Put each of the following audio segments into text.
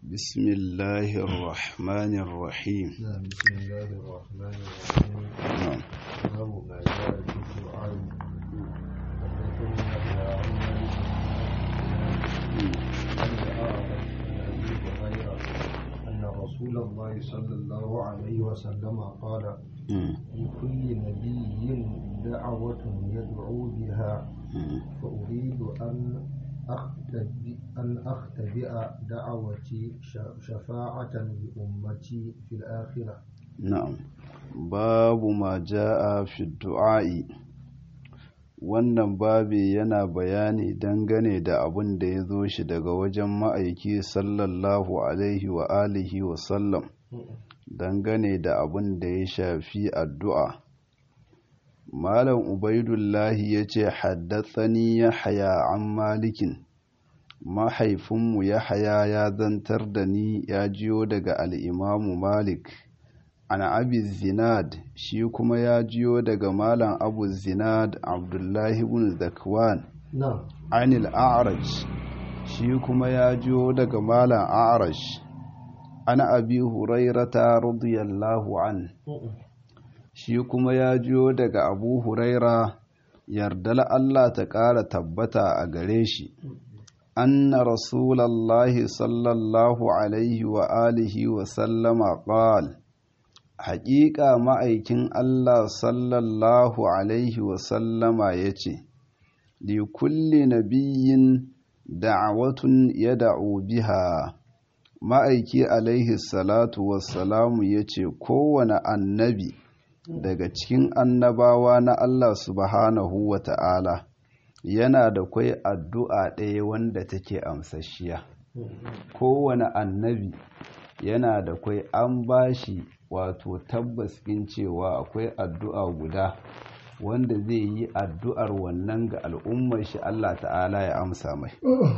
بسم الله الرحمن الرحيم نعم بسم الله الرحمن الرحيم نعم باب ما جاء في الدعاء حدثني يحيى عن مالك عن الأعرج عن أبي هريرة أن رسول الله صلى الله عليه وسلم قال مم. لكل نبي دعوة يدعو بها مم. فأريد أن أختبئ أن أختبئ دعوتي ش- شفاعة لأمتي في الآخرة na'am babu ma ja'a fi du'a'i wannan babi yana bayani dangane da abin da ya zo shi daga wajen ma'aiki sallallahu alaihi wa alihi wa sallam dangane da abin da ya shafi addu'a malam ubaidullahi ya ce haddatsani ya haya an malikin mahaifinmu ya haya ya zantar da ni ya jiyo daga al'imamu malik an abi zinad shi kuma ya jiyo daga malam abu zinad abdullahi ibn zakwan نعم anil a'raj shi kuma ya jiyo daga malam a'raj an abi hurairata radiyallahu an shi kuma ya jiyo daga abu huraira yardal Allah ta ƙara tabbata a gare shi anna rasulallahi sallallahu alaihi wa alihi wa sallama qala haƙiƙa ma'aikin Allah sallallahu Alaihi wasallama ya ce, Li kulli nabiyyin da'awatun ya da'u biha, ma'aiki alaihi salatu wassalamu ya ce, Kowane annabi daga cikin annabawa na Allah subhanahu wa ta'ala yana da kwai addu'a ɗaya wanda take amsashiya. Kowane annabi yana da kwai an bashi wato tabbas ɗin cewa akwai addu'a guda wanda zai yi addu'ar wannan ga al'ummar shi Allah ta'ala ya amsa mai.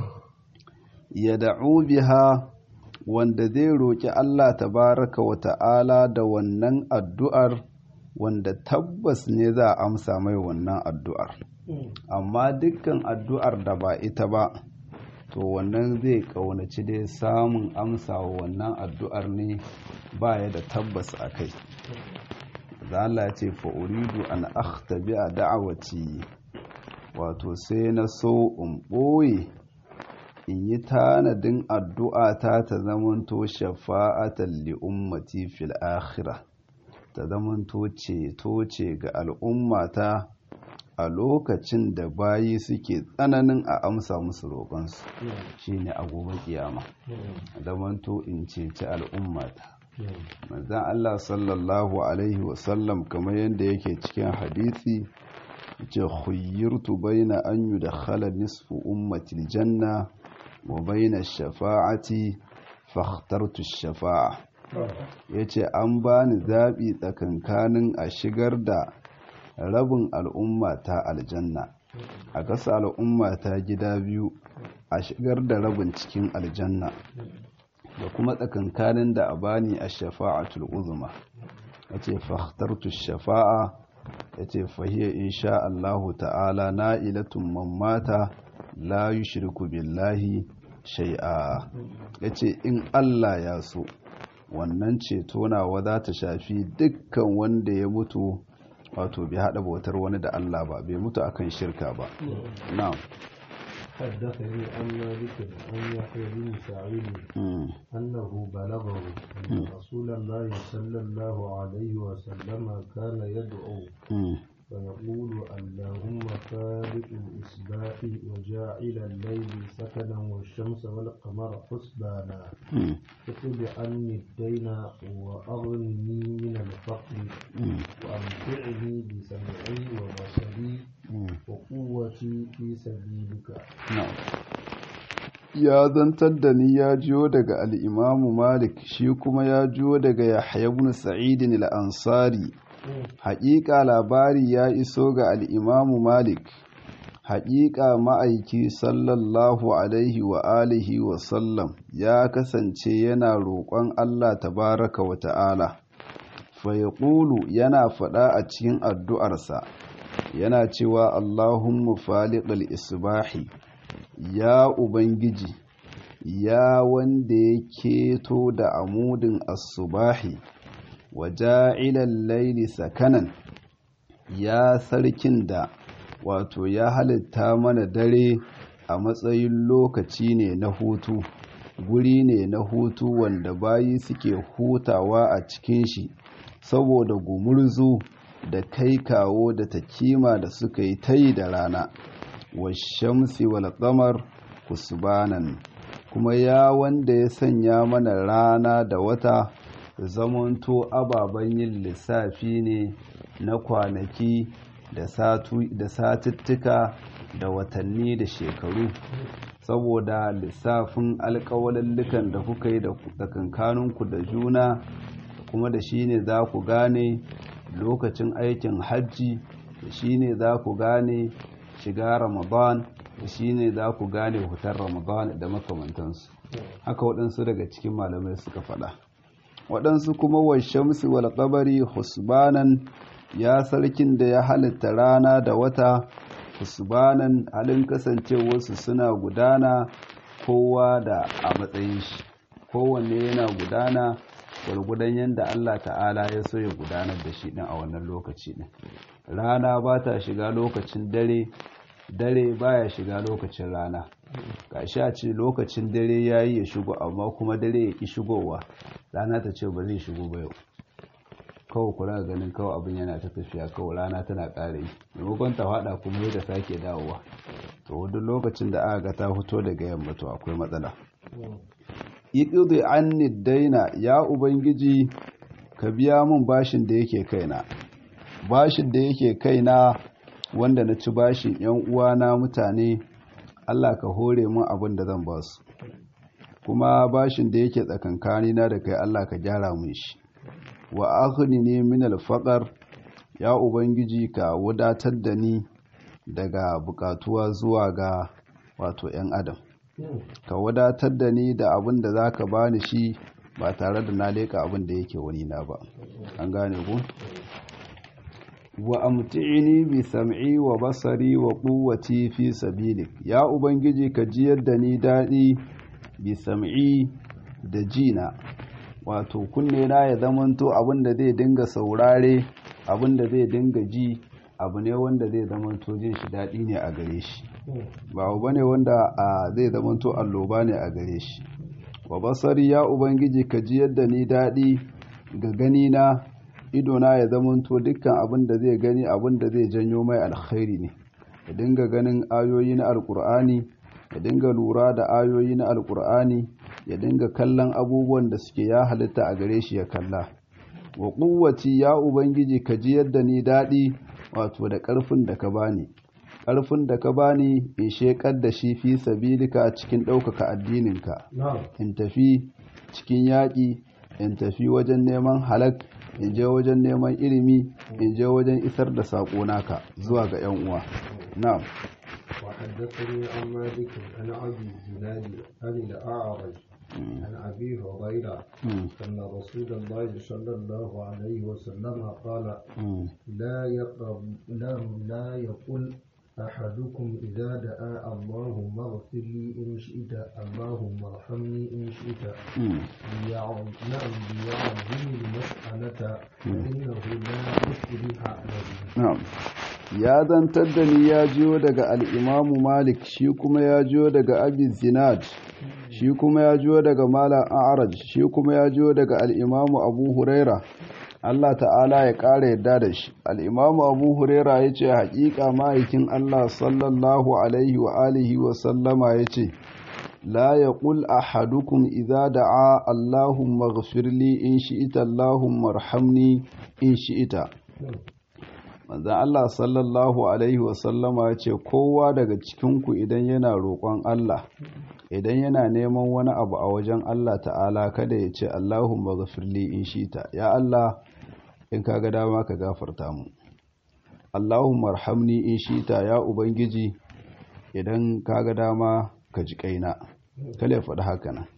Ya da'u biha wanda zai roƙi Allah tabaraka wa ta'ala da wannan addu'ar wanda tabbas ne za a amsa mai wannan addu'ar. Amma dukkan addu'ar da ba ita ba, to wannan zai ƙaunaci dai samun amsa wa wannan addu'ar ne ba ya da tabbas a kai Allah ce fa'uridu an akhtabi a da'awaci wato sai na so in ɓoye in yi tanadin addu'a ta ta zamanto shafa'atan li ummati fil akhira ta zamanto ceto ce ga al'ummata a lokacin da bayi suke tsananin a amsa musu roƙonsu shine a gobe kiyama zamanto in ceci al'ummata manzan Allah sallallahu alaihi wasallam kamar yadda yake cikin hadisi ce khuyyirtu baina an yudkhala nisfu ummati aljanna wa baina shafa'ati fakhtartu shafa'a yace an bani zabi tsakankanin a shigar da rabin al'umma ta aljanna a kasa al'umma ta gida biyu a shigar da rabin cikin aljanna da kuma tsakankanin da a bani a shafa'atul uzma ya ce fahtartu shafa'a ya ce fahiyar insha Allahu ta'ala na'ilatun mammata la yushriku billahi shai'a ya ce in Allah ya so wannan ceto nawa za ta shafi dukkan wanda ya mutu wato bai haɗa bautar wani da Allah ba bai mutu akan shirka ba na'am حدثني عن مالك عن يحيى بن سعيد Mm. أنه بلغه أن رسول الله صلى الله عليه وسلم كان يدعو Mm. فيقول اللهم خالق الإصباح وجاعل الليل سكنا والشمس والقمر حسبانا Mm. اقض عني الدين وأغنني من الفقر Mm. وأمتعني بسمعي وبصري Mm. وقوتي في سبيلك Na'am. ya zantar da ni ya jiyo daga al'imamu malik shi kuma ya jiyo daga yahya ibn sa'idin al'ansari haƙiƙa labari ya iso ga al'imamu malik haƙiƙa ma'aiki sallallahu alaihi wa alihi wa sallam ya kasance yana roƙon allah tabaraka wa ta'ala fayaƙulu yana faɗa a cikin addu'arsa yana cewa allahumma faliƙal isbahi ya Ubangiji, ya wanda ya keto da amudin asubahi wa ja'ilan laili sakanan ya sarkin da wato ya halitta mana dare a matsayin lokaci ne na hutu guri ne na hutu wanda bayi suke hutawa a cikin shi saboda gumurzu da kai kawo da takima da suka yi ta yi da rana washamsi wal qamar kusbanan kuma ya wanda ya sanya mana rana da wata zamanto ababen yin lissafi ne na kwanaki da satuttuka da watanni da shekaru saboda lissafin alkawalallukan da kuka yi da kankaninku da juna kuma da shi ne za ku gane lokacin aikin hajji da shi ne za ku gane shiga ramadan da shi ne za ku gane hutar ramadan da makamantansu haka waɗansu daga cikin malamai suka faɗa waɗansu kuma wa shamsi wal qamari husbanan ya sarkin da ya halitta rana da wata husbanan halin kasancewarsu suna gudana kowa da a matsayin shi kowanne yana gudana gwargudan yadda Allah ta'ala ya so ya gudanar da shi ɗin a wannan lokaci ɗin rana ba ta shiga lokacin dare dare baya shiga lokacin rana gashi a ce lokacin dare ya yi ya shigo amma kuma dare ya ƙi shigowa rana ta ce ba zai shigo ba yau kawai kula ganin kawai abin yana ta tafiya kawai rana tana ƙara yi maimakon ta faɗa kuma yadda sake dawowa to duk lokacin da aka ga ta fito daga yamma to akwai matsala iqdi anni daina ya ubangiji ka biya mun bashin da yake kaina bashin da yake kaina wanda na ci bashin yan uwana mutane Allah ka hore mun abin da zan ba su kuma bashin da yake tsakankani na da kai Allah ka gyara mun shi wa akhni ne min alfaqar ya ubangiji ka wadatar da ni daga bukatuwa zuwa ga wato yan adam ka wadatar da ni da abin da zaka bani shi ba tare da na leka abin da yake wani na ba an gane ku wa amti'ini bi sam'i wa basari wa quwwati fi sabilik ya ubangiji ka jiyar da ni dadi bi sam'i da jina wato kunne na ya zamanto abin da zai dinga saurare abin da zai dinga ji abu ne wanda zai zamanto jin shi dadi ne a gare shi ba abu bane wanda zai zamanto alloba ne a gare shi wa basari ya ubangiji ka jiyar da ni dadi ga gani na idona ya zamanto dukkan abin da zai gani abin da zai janyo mai alkhairi ne ya dinga ganin ayoyi na alkur'ani ya dinga lura da ayoyi na alkur'ani ya dinga kallon abubuwan da suke ya halitta a gare shi ya kalla wa kuwaci ya ubangiji ka ji yadda ni daɗi wato da ƙarfin da ka bani ƙarfin da ka bani in sheƙar da shi fi sabilika cikin ɗaukaka addininka in tafi cikin yaƙi in tafi wajen neman halak in je wajen neman ilimi in je wajen isar da saƙo naka zuwa ga 'yan uwa na'am وحدثني عن مالك عن ابي الزناد عن الاعرج عن ابي هريره ان رسول الله صلى الله عليه وسلم قال لا يقرب لا, لا يقل أحدكم إذا دعا اللهم اغفر لي إن شئت اللهم ارحمني إن شئت نعم ليعظم المسألة فإنه لا يصلح له نعم ya zantar da ni ya jiyo daga al'imamu malik shi kuma ya jiyo daga abin zinad shi kuma ya jiyo daga malam a'araj shi kuma ya jiyo daga al'imamu abu huraira Allah ta'ala ya ƙara yadda da shi al'imamu abu huraira ya ce haƙiƙa ma'aikin Allah sallallahu alaihi wa alihi wa sallama ya ce la ya ƙul a hadukun iza da'a Allahumma gafirli in shi'ita Allahumma rahamni in shi'ita manzan Allah sallallahu alaihi wa sallama ya ce kowa daga cikinku idan yana roƙon Allah idan yana neman wani abu a wajen Allah ta'ala kada ya ce Allahumma gafirli in shi'ita ya Allah in ka ga dama ka gafarta mu Allahumma arhamni in shita ya ubangiji idan ka ga dama ka ji kaina kale faɗi haka nan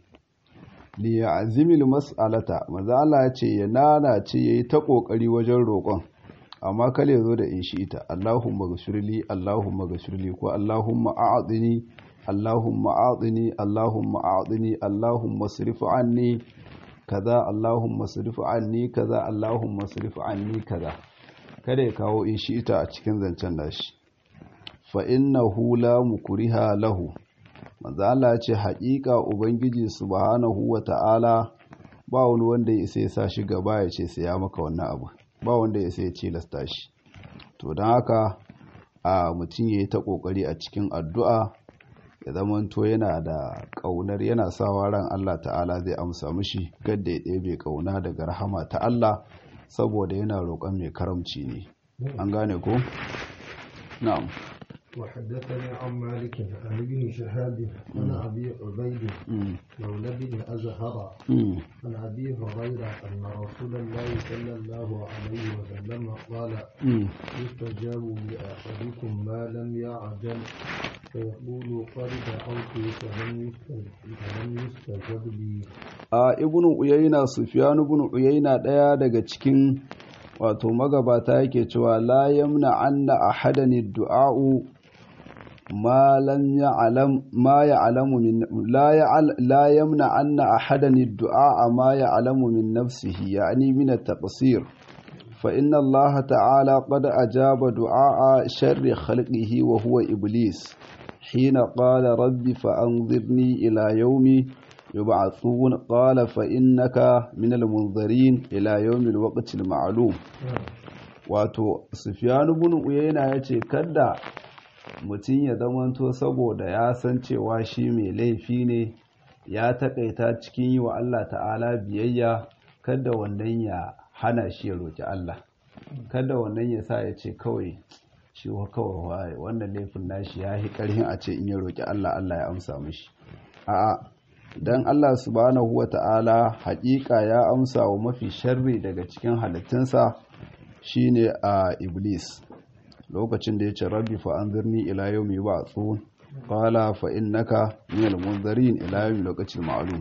li ya'zimil mas'alata maza Allah ya ce ya nana ce yayi ta kokari wajen roƙon amma kale zo da in shita Allahumma ghfirli Allahumma ghfirli ko Allahumma a'dini Allahumma a'tini Allahumma a'tini Allahumma sirif anni kaza Allahumma sirif anni kaza Allahumma sirif anni kaza kada ya kawo in shi ita a cikin zancen nashi fa innahu la mukriha lahu manzo Allah ce haƙiƙa ubangiji subhanahu wa ta'ala ba wani wanda ya isa ya sa shi gaba ya ce sai ya maka wannan abu ba wanda ya isa ya cilasta shi to don haka a mutum ya yi ta ƙoƙari a cikin addu'a ya zamanto yana da ƙaunar yana sawa ran Allah ta'ala zai amsa mishi gadda ya ɗebe ƙauna daga rahama ta Allah saboda yana roƙon mai karamci ne an gane ko? na'am وحدثني عن مالك عن ابن شهاب عن ابي عبيد مولى بن ازهر عن ابي هريره ان رسول الله صلى الله عليه وسلم قال يستجاب لاحدكم ما لم يعجل فيقول قد دعوت فلم يستجب لي a ibn uyayna sufyan ibn uyayna daya daga cikin wato magabata yake cewa la yamna anna ahadani du'a'u ما لم يعلم ما يعلم من لا يعل لا يمنع أن أحدا الدعاء ما يعلم من نفسه يعني من التقصير فإن الله تعالى قد أجاب دعاء شر خلقه وهو إبليس حين قال رب فأنظرني إلى يوم يبعثون قال فإنك من المنظرين إلى يوم الوقت المعلوم wato sufiyanu bin uyayna ya ce kada mutum ya zamanto saboda ya san cewa shi mai laifi ne ya taƙaita cikin yi wa Allah ta'ala biyayya kada wannan ya hana shi ya roƙi Allah kada wannan ya sa ya ce kawai shi kawai wannan laifin nashi ya yi ƙarhin a ce in ya roƙi Allah Allah ya amsa mishi a'a dan Allah subhanahu wa ta'ala haƙiƙa ya amsa wa mafi sharri daga cikin halittunsa shine a iblis lokacin da ya ce rabbi fa anzirni ila yawmi yub'athun qala fa innaka minal munzirin ila yawmi lokacin ma'lum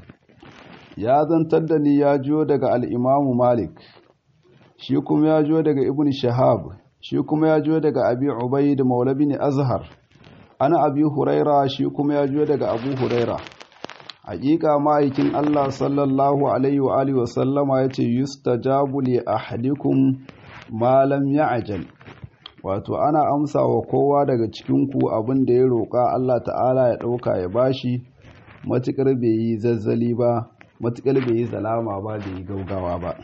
ya zantar da ni ya jiyo daga al-imamu malik shi kuma ya jiyo daga ibn shahab shi kuma ya jiyo daga abi ubayd maula bin azhar ana abi huraira shi kuma ya jiyo daga abu huraira hakika ma'aikin Allah sallallahu alaihi wa alihi wa sallama yace yustajabu li ahadikum ma lam ya'jal wato ana amsa wa kowa daga cikin ku abin da ya roƙa Allah ta'ala ya ɗauka ya bashi matukar bai yi zazzali ba matukar bai yi zalama ba bai yi gaugawa ba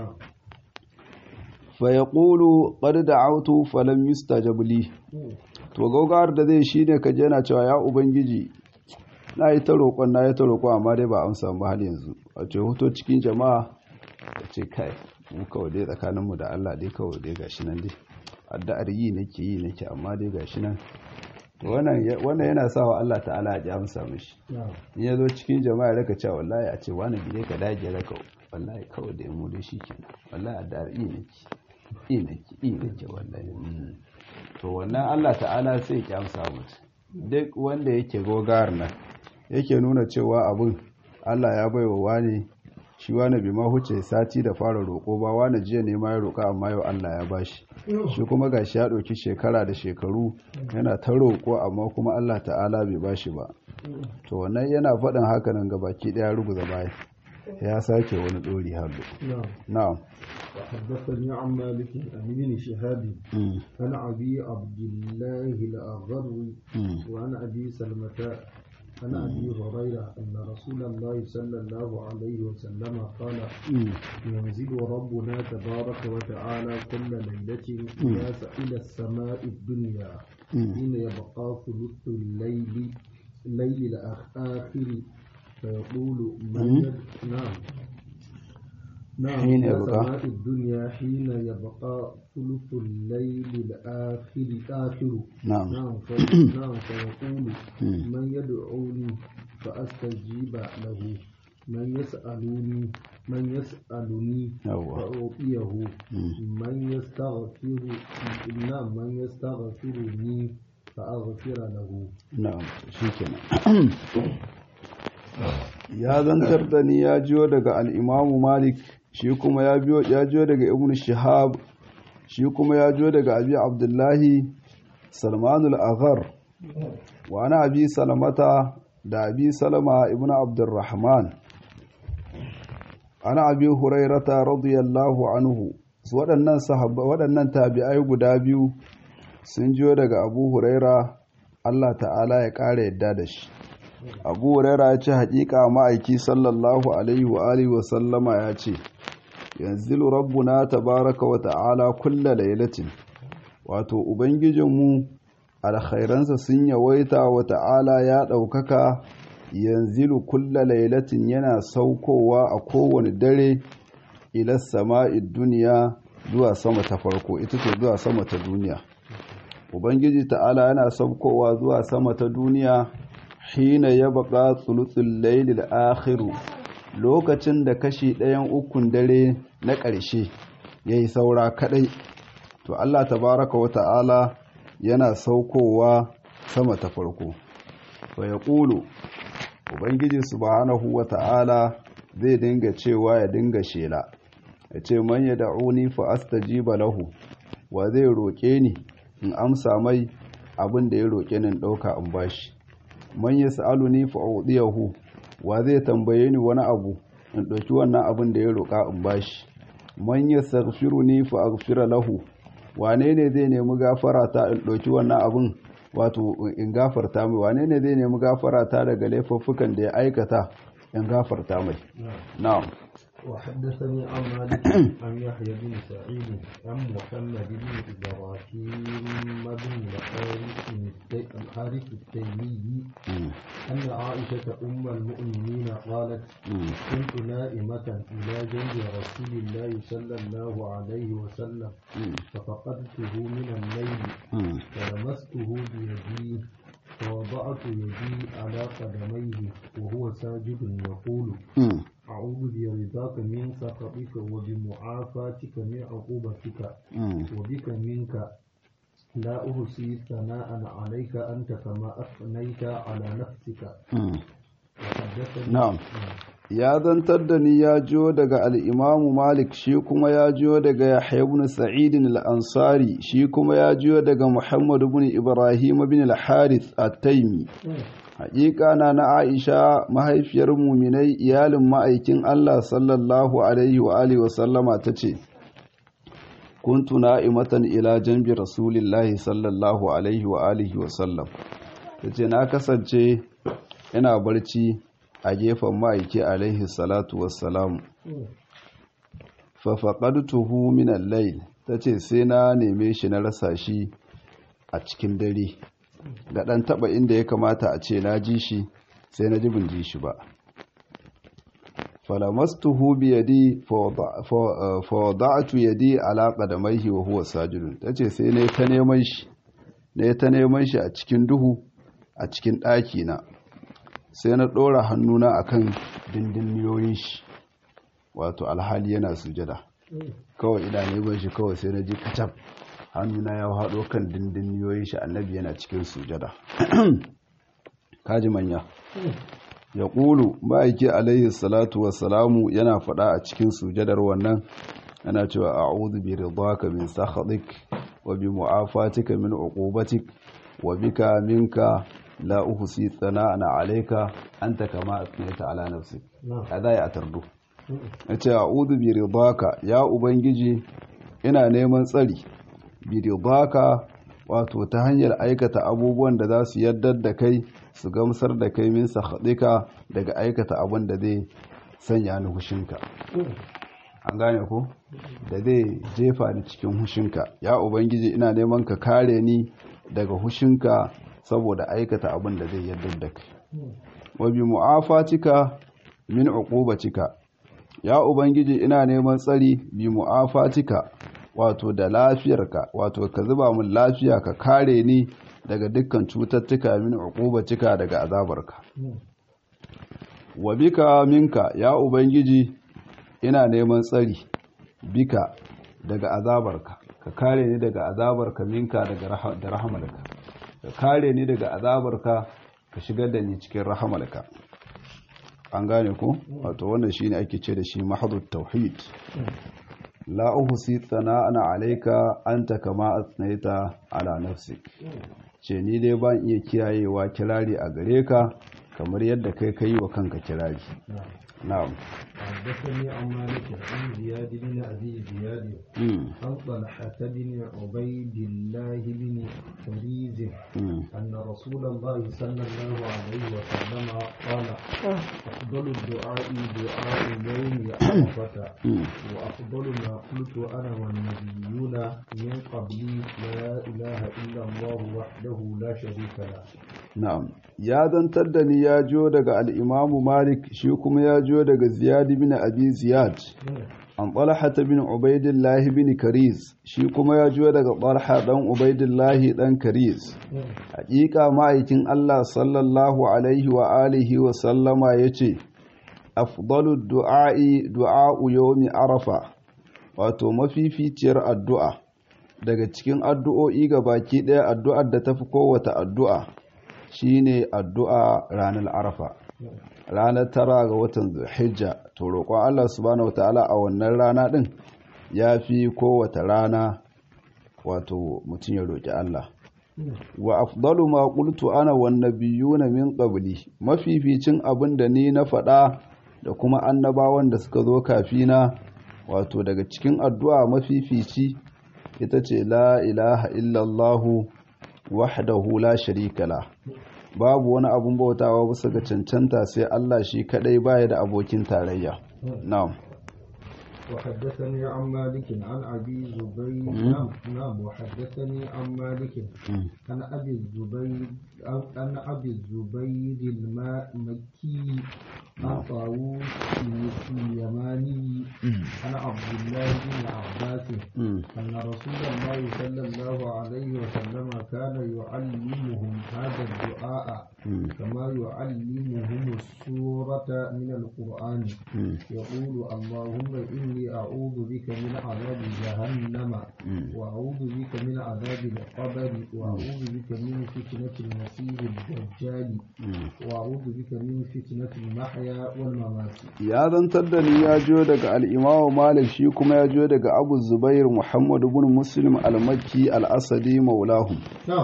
fa yaqulu qad da'awtu falam yustajab li to gaugawar da zai shine kaje yana cewa ya ubangiji na yi ta roƙon na yi ta roƙon amma dai ba amsa ba hal yanzu a ce hoto cikin jama'a da ce kai mu kawai dai tsakaninmu da Allah dai kawai dai gashi nan dai addu'ar yi nake yi nake amma dai gashi nan to wannan yana sa wa Allah ta'ala ya amsa mishi in ya zo cikin jama'a ya raka cewa wallahi a ce wani gide ka dage raka wallahi kawai da mu dai shikenan wallahi addu'ar yi nake yi nake yi nake wallahi to wannan Allah ta'ala sai ya amsa mutum duk wanda yake gogar nan yake nuna cewa abin Allah ya baiwa wani shi wani bai ma huce sati da fara roƙo ba wani jiya ne ma ya roƙa amma yau Allah ya bashi shi kuma gashi ya ɗauki shekara da shekaru yana ta roƙo amma kuma Allah ta'ala bai bashi ba to wannan yana faɗin haka nan baki ɗaya ruguza baya ya sake wani ɗori hallo na'am وحدثني عن مالك عن ابن شهاب عن ابي عبد الله الاغر وعن ابي سلمة عن ابي هريره ان رسول الله صلى الله عليه وسلم قال ينزل ربنا تبارك وتعالى كل ليله الى السماء الدنيا حين يبقى ثلث الليل الليل الاخر فيقول من نعم نعم حين إلى يبقى سماء الدنيا حين يبقى ثلث الليل الآخر آخر نعم نعم في نعم فيقول من يدعوني فأستجيب له من يسألني من يسألني يوه. فأعطيه من يستغفر نعم من يستغفرني فأغفر له na'am shikenan ya zantar da ni ya jiyo daga al-Imam Malik shi kuma ya biyo ya jiyo daga Ibn Shihab shi kuma ya jiyo daga Abi Abdullahi Salman al-Aghar wa ana abi salamata da abi salama ibn abdurrahman ana abi hurairata radiyallahu anhu su waɗannan sahabba waɗannan tabi'ai guda biyu sun jiyo daga abu huraira Allah ta'ala ya ƙara yadda da shi abu huraira ya ce haƙiƙa ma'aiki sallallahu alaihi wa alihi wa sallama ya ce yanzilu rabbuna tabaraka wa ta'ala kulla lailatin wato ubangijinmu alkhairansa sun yawaita wa ta'ala ya ɗaukaka yanzilu kulla lailatin yana saukowa a kowane dare ila sama'id duniya zuwa sama ta farko ita ce zuwa sama ta duniya ubangiji ta'ala yana saukowa zuwa sama ta duniya hina ya baka tsulutsul lailil akhiru lokacin da kashi ɗayan ukun dare na ƙarshe ya yi saura kaɗai to Allah tabaraka wa ta'ala yana saukowa sama ta farko fa ya ƙulu ubangiji subhanahu wa ta'ala zai dinga cewa ya dinga shela ya ce man ya da'uni fa astajiba lahu wa zai roƙe ni in amsa mai abin da ya roƙe ni in ɗauka in bashi man ya sa'aluni fa udiyahu wa zai tambaye ni wani abu in ɗauki wannan abin da ya roƙa in bashi man ya ni fa aghfira lahu wane ne zai nemi gafara ta in ɗauki wannan abin wato in gafarta mai wane ne zai nemi gafara ta daga laifuffukan da ya aikata in gafarta mai na'am وحدثني عن مالك عن يحيى بن سعيد عن محمد بن ابراهيم بن الحارث الحارث التيمي ان عائشه ام المؤمنين قالت كنت نائمه الى جنب رسول الله صلى الله عليه وسلم ففقدته من الليل فلمسته بيدي فوضعت يدي على قدميه وهو ساجد يقول أعوذ برضاك من سخطك وبمعافاتك من عقوبتك وبك منك لا أحصي ثناء عليك أنت كما أثنيت على نفسك na'am ya zantar da ni ya jiyo daga al'imamu malik shi kuma ya jiyo daga yahya ibn sa'idin al'ansari shi kuma ya jiyo daga muhammadu ibn ibrahim bin al-harith at-taimi haƙiƙa na na aisha mahaifiyar muminai iyalin ma'aikin allah sallallahu alaihi wa alihi wasallama ta ce kuntu na'imatan ila janbi rasulillahi sallallahu alaihi wa alihi wasallam ta ce na kasance ina barci a gefen ma'aiki alaihi salatu wassalamu fafaƙartuhu minan lail ta ce sai na neme shi na rasa shi a cikin dare ga ɗan taɓa inda ya kamata a ce na ji shi sai na ji bin ji shi ba falamastuhu biyadi fawada'atu yadi ala qadamaihi wa huwa sajidun tace sai ne ta neman shi ne ta neman shi a cikin duhu a cikin ɗaki na sai na ɗora hannuna akan dindinniyoyin shi wato alhali yana sujada kawai ina neman shi kawai sai na ji kacab hannuna ya haɗo kan dindinniyoyin shi annabi yana cikin sujada kaji manya ya ƙulu ma'aiki alaihi salatu wassalamu yana faɗa a cikin sujadar wannan yana cewa a'udhu bi ridaka min sakhatik wa bi mu'afatika min uqubatik wa bika minka la uhsi tsana'ana alayka anta kama asnaita ala nafsik kada ya tardu yace a'udhu bi ridaka ya ubangiji ina neman tsari bi ridaka wato ta hanyar aikata abubuwan da za su yaddar da kai su gamsar da kai min sahaɗika daga aikata abin da zai sanya ni hushinka an gane ko da zai jefa ni cikin hushinka ya ubangiji ina neman ka kare ni daga hushinka saboda aikata abin da zai yaddar da kai wa bi mu'afatika min uqubatika ya ubangiji ina neman tsari bi mu'afatika wato da lafiyarka wato ka zuba min lafiya ka kare ni daga dukkan cututtuka min uqubatika daga azabarka wa bika minka ya ubangiji ina neman tsari bika daga azabarka ka kare ni daga azabarka minka daga da rahamarka ka kare ni daga azabarka ka shigar da ni cikin rahamarka an gane ko wato wannan shine ake ce da shi mahdhut tauhid la uhsi tsana'ana alayka anta kama asnaita ala nafsik ce ni dai ban iya kiyayewa kirari a gare ka kamar yadda kai ka yi wa kanka kirari na'am حدثني عن مالك عن زياد بن ابي زياد عن طلحه بن عبيد الله بن حريز ان رسول الله صلى الله عليه وسلم قال افضل الدعاء دعاء يوم عرفه وافضل ما قلت انا والنبيون من قبلي لا اله الا الله وحده لا شريك له na'am ya zantar da ni ya jiyo daga al'imamu malik shi kuma ya jiyo daga ziyad bin abi ziyad an talha bin ubaidillahi bin karis shi kuma ya jiyo daga talha dan ubaidillahi dan karis hakika ma'aikin Allah sallallahu alaihi wa alihi wa sallama yace afdalu du'a'i du'a'u yawmi arafa wato mafificiyar addu'a daga cikin addu'o'i ga baki ɗaya addu'ar da tafi kowace addu'a shine addu'a ranar arafa ranar tara ga watan zulhijja to roƙon Allah subhanahu wataala a wannan rana ɗin ya fi kowace rana wato mutum ya roƙi Allah wa afdalu ma qultu ana wan nabiyuna min qabli mafificin abin da ni na faɗa da kuma annabawan da suka zo kafina wato daga cikin addu'a mafifici ita ce la ilaha illallahu wahdahu la sharika la babu wani abun bautawa bisa ga cancanta sai Allah shi kadai baya da abokin tarayya na'am وحدثني عن مالك عن ابي زبير نعم نعم وحدثني عن مالك عن ابي الزبير عن ابي الزبير المكي عن طاووس اليماني عن عبد الله بن عباس ان رسول الله صلى الله عليه وسلم كان يعلمهم هذا الدعاء كما يعلمهم السورة من القرآن يقول اللهم إني أعوذ بك من عذاب جهنم وأعوذ بك من عذاب القبر وأعوذ بك من فتنة المسيح الدجال وأعوذ بك من فتنة المحيا والممات ya zantar da ni ya jiyo daga al'imamu malik shi kuma ya jiyo daga abu zubair muhammadu bin muslim al-makki al-asadi maulahum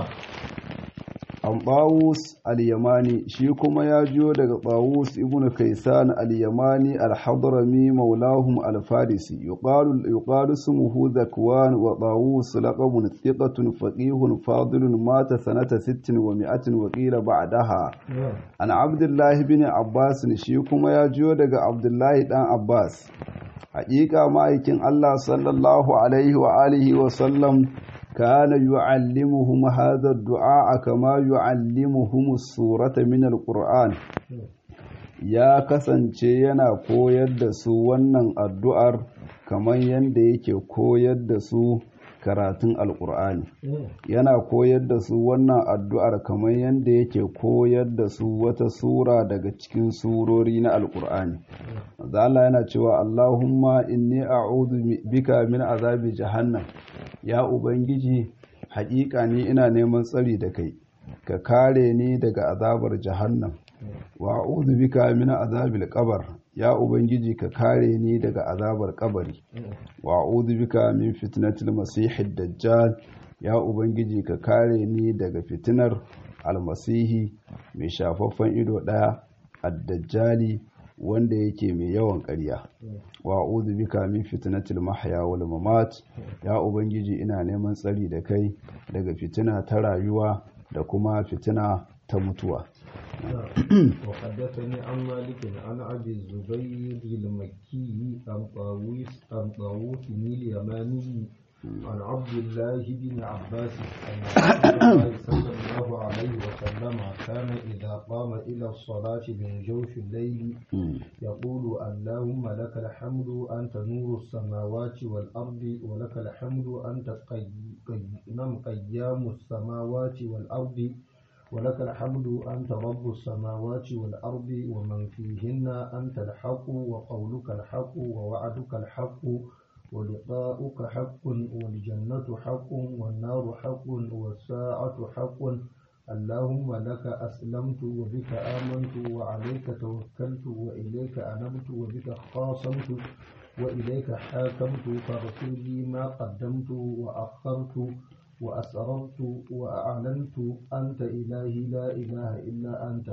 an ɓawus al-yamani shi kuma ya jiyo daga ɓawus ibn kaisan al-yamani al-hadrami maulahum al-farisi yuqalu smuhu zakwan wa ɓawus laqabun thiqatun faqihun fadilun mata sanata 60 wa mi'atin wa qila ba'daha an abdullahi bin abbas shi kuma ya jiyo daga abdullahi dan abbas haƙiƙa ma'aikin allah sallallahu alaihi wa alihi wa sallam كان يعلمهم هذا الدعاء كما يعلمهم السورة من القرآن ya kasance yana koyar da su wannan addu'ar kamar yadda yake koyar da su karatun alkur'ani yana koyar da su wannan addu'ar kamar yadda yake koyar da su wata sura daga cikin surori na alkur'ani Allah yana cewa Allahumma inni a'udhu bika min azabi jahannam ya ubangiji haƙiƙa ni ina neman tsari da kai ka kare ni daga azabar jahannam wa a'udhu bika min azabil qabr ya ubangiji ka kare ni daga azabar kabari wa a'udhu bika min fitnatil masihid dajjal ya ubangiji ka kare ni daga fitinar almasihi mai shafaffen ido daya ad-dajjali wanda yake mai yawan ƙarya wa a'udhu bika min fitnatil mahya wal mamat ya ubangiji ina neman tsari da kai daga fitina ta rayuwa da kuma fitina ta mutuwa وحدثني عن مالك عن ابي الزبير المكي عن طاووس عن طاووس اليماني عن عبد الله بن عباس أن رسول الله صلى الله عليه وسلم كان إذا قام إلى الصلاة من جوف الليل يقول اللهم لك الحمد أنت نور السماوات والأرض ولك الحمد أنت قيام السماوات والأرض ولك الحمد أنت رب السماوات والأرض ومن فيهن أنت الحق وقولك الحق ووعدك الحق ولقاؤك حق والجنة حق والنار حق والساعة حق اللهم لك أسلمت وبك آمنت وعليك توكلت وإليك أنبت وبك خاصمت وإليك حاكمت فاغفر لي ما قدمت وأخرت وأسررت وأعلنت أنت إلهي لا إله إلا أنت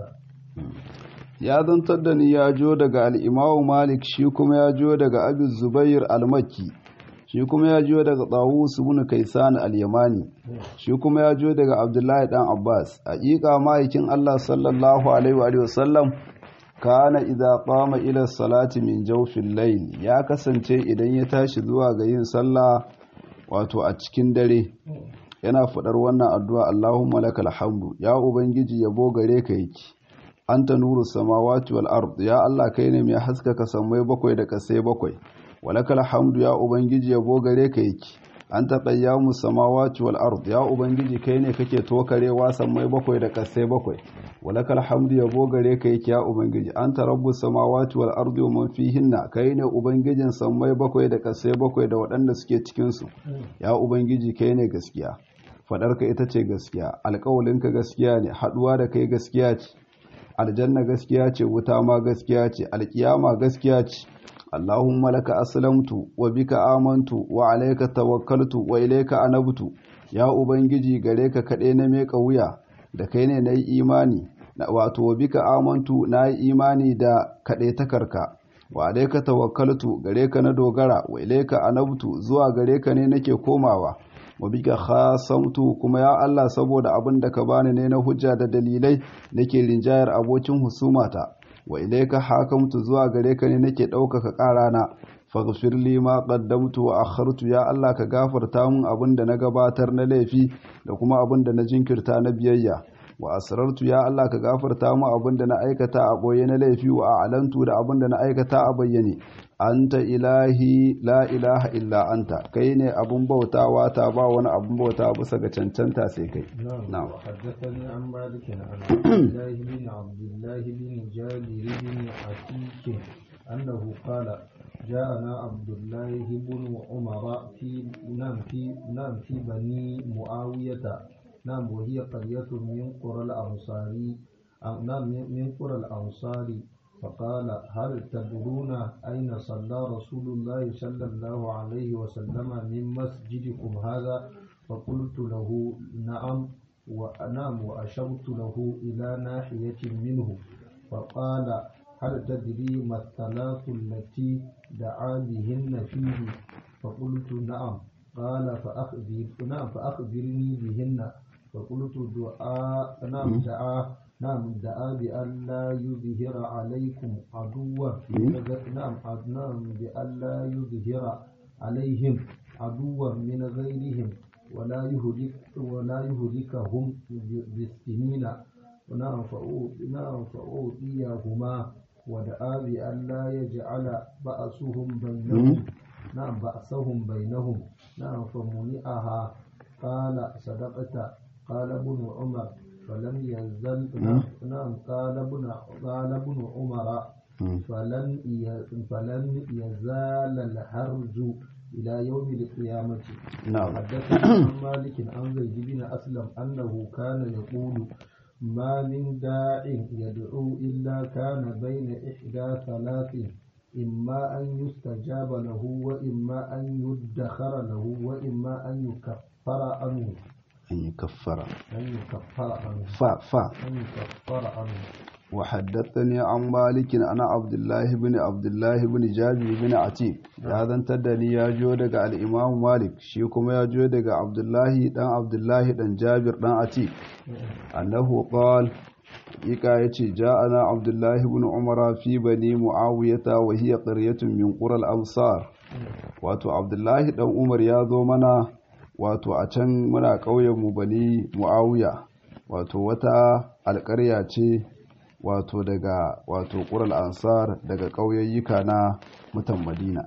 ya zantar da ni ya jo daga al'imamu malik shi kuma ya jo daga abin zubair al-makki shi kuma ya jo daga tsawus ibn kaisan al-yamani shi kuma ya jo daga abdullahi dan abbas haƙiƙa ma'aikin allah sallallahu alaihi wa sallam kana idza qama ila salati min jawfil layl ya kasance idan ya tashi zuwa ga yin sallah wato a cikin dare yana faɗar wannan addu'a Allahumma lakal hamdu ya ubangiji yabo gare ka yake anta nuru samawati wal ard ya Allah kai ne mai haskaka sammai bakwai da kasai bakwai walakal hamdu ya ubangiji yabo gare ka yake anta qayyamu samawati wal ard ya ubangiji kai ne kake tokarewa sammai bakwai da kasai bakwai walakal hamdu yabo gare ka yake ya ubangiji anta rabbus samawati wal ardi wa man fihinna kai ne ubangijin sammai bakwai da kasai bakwai da waɗanda suke cikin su ya ubangiji kai ne gaskiya fadarka ita ce gaskiya alƙawalinka gaskiya ne haɗuwa da kai gaskiya ce aljanna gaskiya ce wuta ma gaskiya ce alkiyama gaskiya ce Allahumma laka aslamtu wa bika amantu wa alayka tawakkaltu wa ilayka anabtu ya ubangiji gare ka kade na meka wuya da kai ne nayi imani na wato wa bika amantu nayi imani da kade takarka wa alayka tawakkaltu gare ka na dogara wa ilayka anabtu zuwa gare ka ne nake komawa wa bika khasamtu kuma ya Allah saboda abin da ka bani ne na hujja da dalilai nake rinjayar abokin husumata wa ilayka hakamtu zuwa gare ka ne nake ɗaukaka ƙarana faghfir li ma qaddamtu wa akhartu ya Allah ka gafarta mun abin da na gabatar na laifi da kuma abin da na jinkirta na biyayya wa asrartu ya Allah ka gafarta mu abin da na aikata a boye na laifi wa a'lantu da abin da na aikata a bayyane anta ilahi la ilaha illa anta kai ne abun bautawa ta ba wani abun bauta bisa ga cancanta sai kai نعم وحدثني عن مالك عن عبد الله بن عبد الله بن جابر بن عتيك أنه قال جاءنا عبد الله بن عمر في نعم في نعم في بني معاوية نعم وهي قرية من قرى الأنصار نعم من قرى الأنصار فقال هل تدرون أين صلى رسول الله صلى الله عليه وسلم من مسجدكم هذا فقلت له نعم ونعم وأشرت له إلى ناحية منه فقال هل تدري ما الثلاث التي دعا بهن فيه فقلت نعم قال فأخبر نعم فأخبرني بهن فقلت دعاء نعم دعا نعم دعا بأن لا يظهر عليكم عدوا نعم نعم بأن لا يظهر عليهم عدوا من غيرهم ولا يهلك ولا يهلكهم بالسنين نعم نعم فأوتيهما ودعا بأن لا يجعل بأسهم بينهم نعم بأسهم بينهم نعم فمنعها قال صدقت قال ابن عمر فلم يزل نعم قال ابن قال ابن عمر فلن فلن يزال الحرج إلى يوم القيامة نعم حدثنا عن مالك عن زيد بن أسلم أنه كان يقول ما من داع يدعو إلا كان بين إحدى ثلاث إما أن يستجاب له وإما أن يدخر له وإما أن يكفر عنه أن يكفر أن يكفر عنه فا فا أن يكفر عنه وحدثني عن مالك أنا عبد الله بن عبد الله بن جابر بن عتيق ya zantar da ni ya jo daga al'imamu malik shi kuma ya jo daga abdullahi dan abdullahi dan jabir dan atiq annahu qal ika yace ja'ana abdullahi ibn umara fi bani muawiyata wa hiya qaryatun min qura al-amsar wato abdullahi dan umar ya zo mana wato a can muna ƙauyen mu bani muawiya wato wata alƙarya ce wato daga wato ƙural ansar daga ƙauyayyuka na mutan madina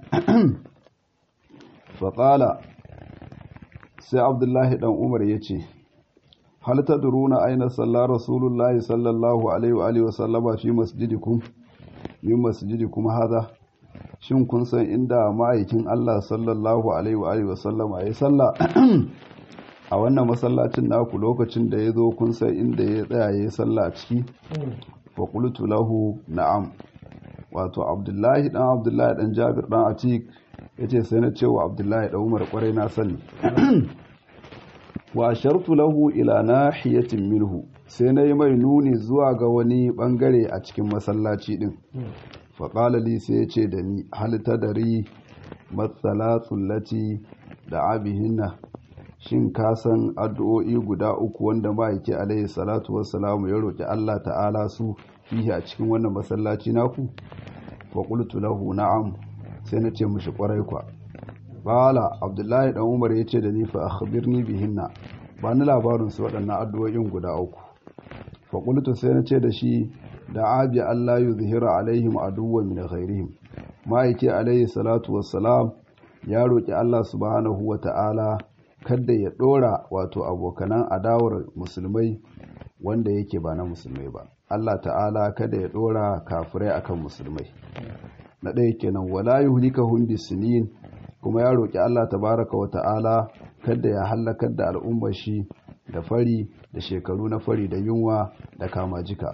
faƙala sai abdullahi ɗan umar ya ce hal ta duruna aina sallar rasulullahi sallallahu alaihi wa sallama fi masjidikum min masjidikum haza shin kun san inda ma'aikin Allah sallallahu alaihi wa sallama ya salla a wannan masallacin naku lokacin da ya zo kun san inda ya tsaya ya salla a ciki wa qultu lahu na'am wato abdullahi dan abdullahi dan jabir dan atik yace sai na cewa abdullahi dan umar kwarai na sani wa shartu lahu ila nahiyatin minhu sai na yi mai nuni zuwa ga wani bangare a cikin masallaci din faƙala li sai ya ce da ni hal tadari matsalatsun lati da abihinna shin ka san addu'o'i guda uku wanda ma'aiki alaihi salatu wassalamu ya roƙi Allah ta'ala su fihi a cikin wannan masallaci naku fa qultu lahu na'am sai na ce mishi kwarai kwa bala abdullahi dan umar ya ce da ni fa akhbirni bihinna ba ni labarin su waɗannan addu'o'in guda uku fa qultu sai na ce da shi da abi Allah yuzhira alaihim aduwwan min ghairihim ma'aiki alaihi salatu wassalam ya roƙi Allah subhanahu wa ta'ala kada ya ɗora wato abokanan adawar musulmai wanda yake ba na musulmai ba Allah ta'ala kada ya ɗora kafirai akan musulmai na ɗaya kenan wala yuhlikahum bisinin kuma ya roƙi Allah tabaraka wa ta'ala kada ya halakar da al'ummar shi da fari da shekaru na fari da yunwa da kamajika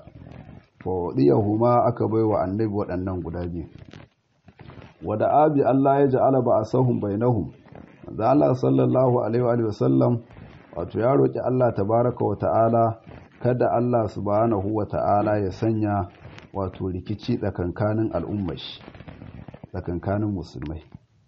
huma aka baiwa annabi waɗannan guda biyu wada abi Allah ya ja'ala ba asahum bainahum da Allah sallallahu alaihi wa sallam wato ya roki Allah tabaraka wa ta'ala kada Allah subhanahu wa ta'ala ya sanya wato rikici tsakankanin al'ummar shi tsakankanin musulmai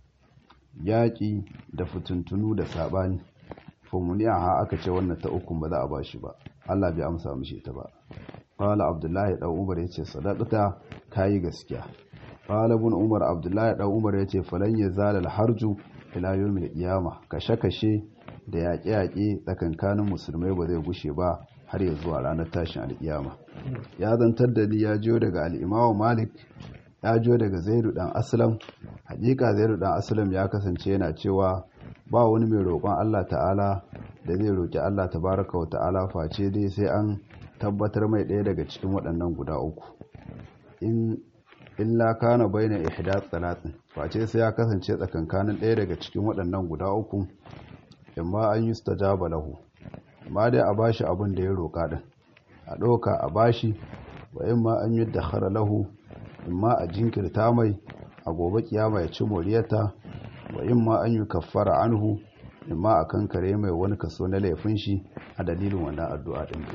yaƙi da fituntunu da saɓani famuniya ha aka ce wannan ta ukun ba za a bashi ba Allah bai amsa mishi ta ba qala abdullahi dan umar yace sadaqata kayi gaskiya qala ibn umar abdullahi dan umar yace falan yazal al harju ila yawmil qiyama kashe kashe da yaƙe yaƙe tsakankanin musulmai ba zai gushe ba har ya zuwa ranar tashin alƙiyama ya zantar da ni ya jiyo daga al-imamu malik ya jiyo daga zaidu dan aslam hakika zaidu dan aslam ya kasance yana cewa ba wani mai roƙon Allah ta'ala da zai roƙi Allah tabaraka wa ta'ala face dai sai an tabbatar mai ɗaya daga cikin waɗannan guda uku in illa kana baina ihdath salatin face sai ya kasance tsakankanin ɗaya daga cikin waɗannan guda uku imma an yustajaba lahu amma dai a bashi abin da ya roƙa din a ɗauka a bashi wa imma an yudakhara lahu imma a jinkirta mai a gobe kiyama ya ci moriyarta wa imma an yi kaffara anhu imma a kankare mai wani kaso na laifin shi a dalilin wannan addu'a din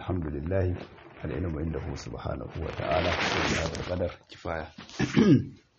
alhamdulillah al'ilmu inda hu subhanahu wa ta'ala sai ya qadar kifaya